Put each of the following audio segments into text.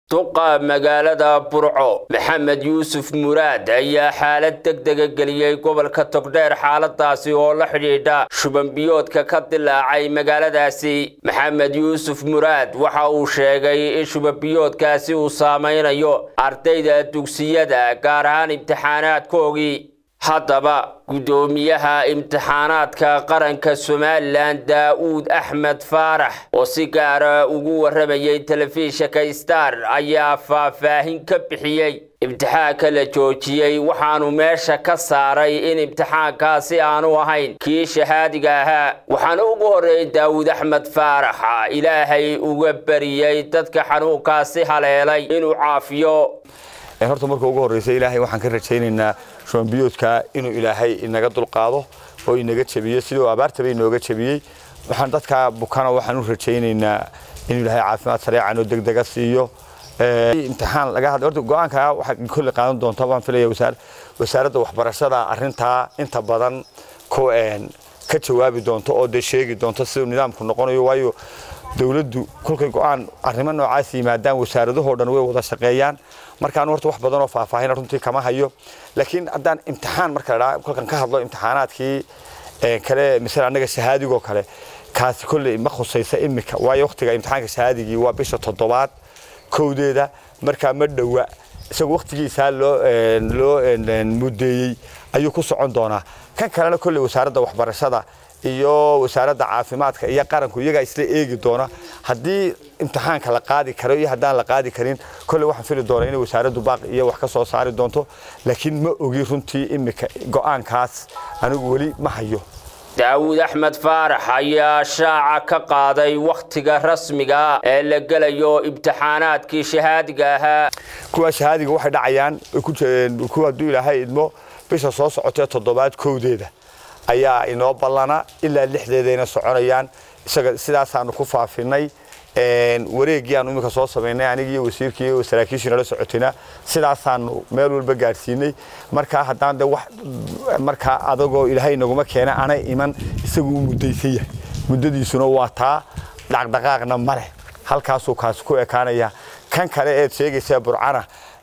duqa magaalada burco maxamed yuusuf muraad ayaa xaalad degdega geliyey gobolka togdheer xaaladaasi oo la xidhiidha shubanbiyoodka ka dilaacay magaaladaasi maxamed yuusuf muraad waxa uu sheegay in shubanbiyoodkaasi uu saameynayo ardayda dugsiyada gaar ahaan imtixaanaadkoogii haddaba guddoomiyaha imtixaanaadka qaranka somalilan daa'uud axmed faarax oo si gaara ugu warramayay telefishinka star ayaa faahfaahin ka bixiyey imtixaanka la joojiyey waxaanu meesha ka saaray in imtixaankaasi aanu ahayn kii shahaadiga ahaa waxaana ugu horreeyey daawuud axmed faarax ilaahay uga bariyey dadka xanuunkaasi haleelay inuu caafiyo horta marka ugu horreysa ilaahay waxaan ka rajaynaynaa shubanbiyoodka inuu ilaahay inaga dulqaado oo inaga jabiyo siduu abaartaba inooga jabiyey waxaan dadka bukana waxaan u rajaynaynaa inuu ilaahay caafimaad sareecan oo degdega siiyo imtixaan laga hadla horta go-aanka waxaa kolley qaadan doonta waan filaya wasaar wasaaradda waxbarashada arrintaa inta badan ku ka jawaabi doonto oo dee sheegi doonto siduu nidaamku noqonayo waayo dowladdu kolkay go-aan arrimo noocaas yimaadaan wasaaradahoo dhan way wada shaqeeyaan markaan horta wax badan oo faahfaahin runtii kama hayo laakiin haddaan imtixaan marka la dhaha kolkan ka hadlo imtixaanaadkii kale misal annaga shahaadigoo kale kaasi kolley ma khusaysa imika waayo waqtiga imtixaanka shahaadigii waa bisha toddobaad kowdeeda markaa ma dhowa isagu waqtigiisaa loo loo mudeeyey ayuu ku socon doonaa kan kalena kolley wasaaradda waxbarashada iyo wasaaradda caafimaadka iyo qaranku iyagaa isla eegi doona haddii imtixaanka la qaadi karo iyo haddaan la qaadi karin kolley waxaan fili doonaa inay wasaaraddu baaq iyo wax ka soo saari doonto laakiin ma ogi runtii imika go-aankaas anigu weli ma hayo daawuud axmed faarax ayaa shaaca ka qaaday wakhtiga rasmiga ee la gelayo imtixaanaadkii shahaadiga ahaa kuwa shahaadiga waxay dhacayaan kuwa hadduu ilaahay idmo bisha soo socotee toddobaad kowdeeda ayaa inoo ballana ilaa lixdeedayna soconayaan isaga sidaasaanu ku faafinay wareeggii aanu iminka soo samaynay anigii iyo wasiirkii iyo saraakiishii nala socotayna sidaasaanu meel walba gaadhsiinay markaa haddaan de wax markaa adagoo ilaahay naguma keena anay iman isagu u muddaysan yahay muddadiisuna waa taa dhaqdhaqaaqna ma leh halkaasuu kaasi ku ekaanaya kan kale eed sheegaysaa burcana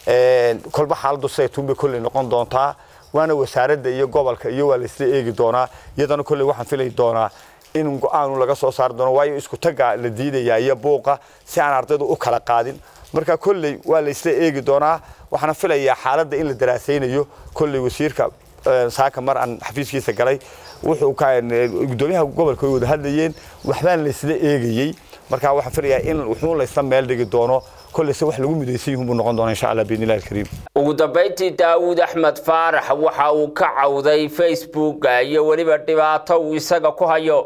kolba xaaladdu siday tunbay kolley noqon doontaa waana wasaaradda iyo gobolka iyo waa laisla eegi doonaa iyadana kolley waxaan filay doonaa in go-aanu laga soo saari doono waayo isku tagga la diidayaa iyo buuqa si aan ardaydu u kala qaadin marka kolley waa laisla eegi doonaa waxaana filayaa xaaladda in la daraasaynayo kolley wasiirka saaka mar aan xafiiskiisa galay wuxuu gudoomiyaha gobolka way wada hadlayeen waxbaan laysla eegayey marka waxaan filayaa in wuxuu laysla meel dhigi doono kolley se wax lagu midaysan yihiin buu noqon doona insha allah biidnillahi alkariim ugu dambayntii daawuud axmed faarax waxa uu ka cawday facebooka iyo weliba dhibaato uu isaga ku hayo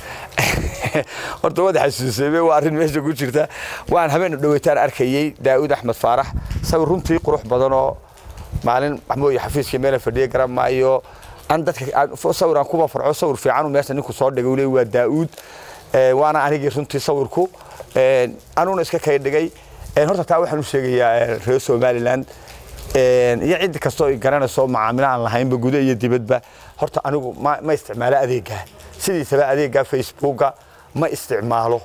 horta waad xasuusay waa arrin meesha ku jirta waan habeen dhaweytaan arkayey daawuud axmed faarax sawir runtii qurux badan oo maalin maxmuud xafiiskii meela fadhiya garan maayo an dadka sawir aan kuba farco sawir fiican meesha ninku soo dhigay ule waa daawuud waana anigii runtii sawirku anuna iska kay dhigay horta taa waxaan u sheegayaa reer somaliland iyo cid kastoo garanayso macaamilo aan lahaynba guda iyo dibadba horta anigu ma isticmaalo adeeggaa sidiisaba adeeggaa facebooka ma isticmaalo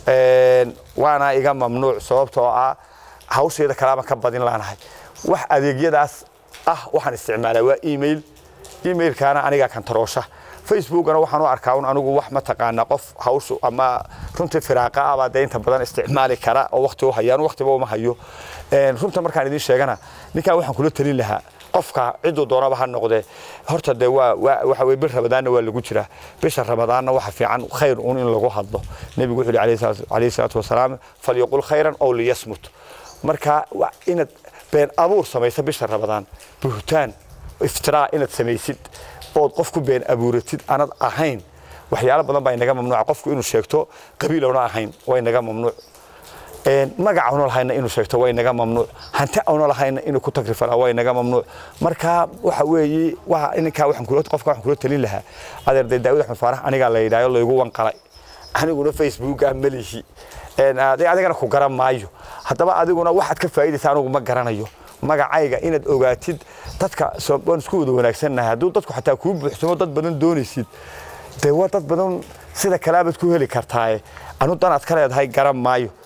waana iga mamnuuc sababtoo ah hawsheeda kalaama ka badin laanahay wax adeegyadaas ah waxaan isticmaalaa waa email emailkaana anigaa kantaroosha facebookana waxaan u arkaa un anigu wax mataqaana qof hawshu ama runtii firaaqa ah baa dee inta badan isticmaali kara oo waqti u hayaan waqtiba uma hayo runta markaan idiin sheegana ninkan waxaan kula talin lahaa qofka ciduu doonaba ha noqdee horta dee waa waxa weye bil ramadaanna waa lagu jiraa bisha ramadaanna waxa fiican khayr un in lagu hadlo nebigu wuxuu yihi calayhi salaatu wasalaam falyaqul khayran ow liyasmut marka inaad been abuur samaysa bisha ramadaan buhtaan iftiraa inaad samaysid ood qofku been abuuratid aanad ahayn waxyaalo badan baa inaga mamnuuca qofku inuu sheegto qabiil oona ahayn waa inaga mamnuuc magac auna lahayna inuu sheegto waa inaga mamnuuc hanti auna lahayna inuu ku tagrifalaa waa inaga mamnuuc marka waxa weeye ninkaa qofka waxaan kula talin lahaa adeerday daawud axmed faarax anigaa la yidhaayo laygu wanqalay aniguna facebooka melihi adigana ku garan maayo haddaba adiguna waxaad ka faa'iidaysa anigu ma garanayo magacayga inaad ogaatid dadka waan isku wada wanaagsannahay hadduu dadku xataa kuu buuxsamo dad badan doonaysid dee waa dad badan sida kalaabaad ku heli kartaaye anu danaad ka leedahay garan maayo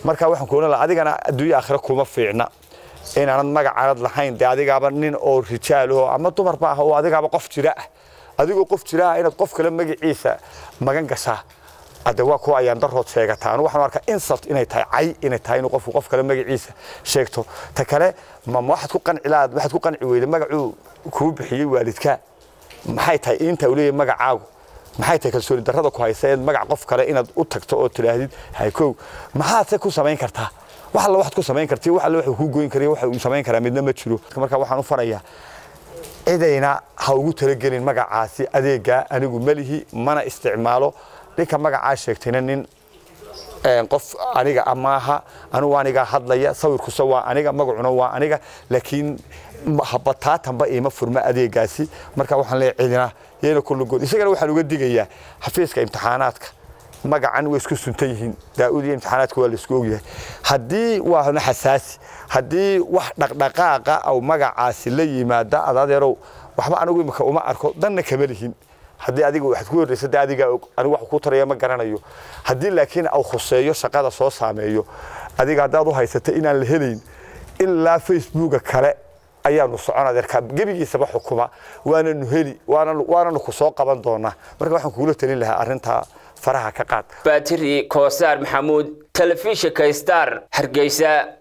marka waxaan ku oran lahaa adigana adduunyo aakhira kuma fiicna inaanad magacaanad lahayn dee adigaaba nin oo rijaalaho ama dumarba ah oo adigaaba qof jira ah adigoo qof jira ah inaad qof kale magaciisa magan gashaa hadde waa kuwa ayaan darood sheegataa anu waxaan arkaa insult inay tahay cay inay tahay inuu qofku qof kale magaciisa sheegto ta kale ma waxaad ku qanci lahaad waxaad ku qanci weyda magacuu kuu bixiyey waalidkaa maxay tahay inta uu leeyahay magacaagu maxay tahay kalsooni darrada ku haysa eed magac qof kale inaad u tagto oo tidhaahdid haykow maxaadse ku samayn kartaa wax alla waxaad ku samayn karti wax alla waxuu kuu goyn kariya waxa uu samayn karaa midna ma jiro marka waxaan u farayaa cidayna ha ugu talagelin magacaasi adeegaa anigu melihi mana isticmaalo ninka magacaa sheegtayna nin qof aniga amaaha anugu anigaa hadlaya sawirkusa waa aniga magacuna waa aniga laakiin bataatanba iima furma adeegaasi marka waxaan leeyahay cidina yeena kulligood isagana waxaan uga digayaa xafiiska imtixaanaadka magacan way isku suntan yihiin daa'ud iyo imtixaanaadka waa la isku ogyahay haddii waana xasaasi haddii wax dhaqdhaqaaqa aw magacaasi la yimaada adadeerow waxba anigu imika uma arko danna kama lihin haddii adiga waxaad ku horreysa de adiga anigu wax ku taraya ma garanayo haddii laakiin au khuseeyo shaqada soo saameeyo adiga haddaad u haysata inaan la helayn ilaa facebooka kale ayaanu socon adeerkaa gebigiisaba xukuma waananu heli waananu ku soo qaban doonaa marka waxaan kugula talin lahaa arrintaa faraha ka qaad baatiri koosaar maxamuud telefishinka star hargeysa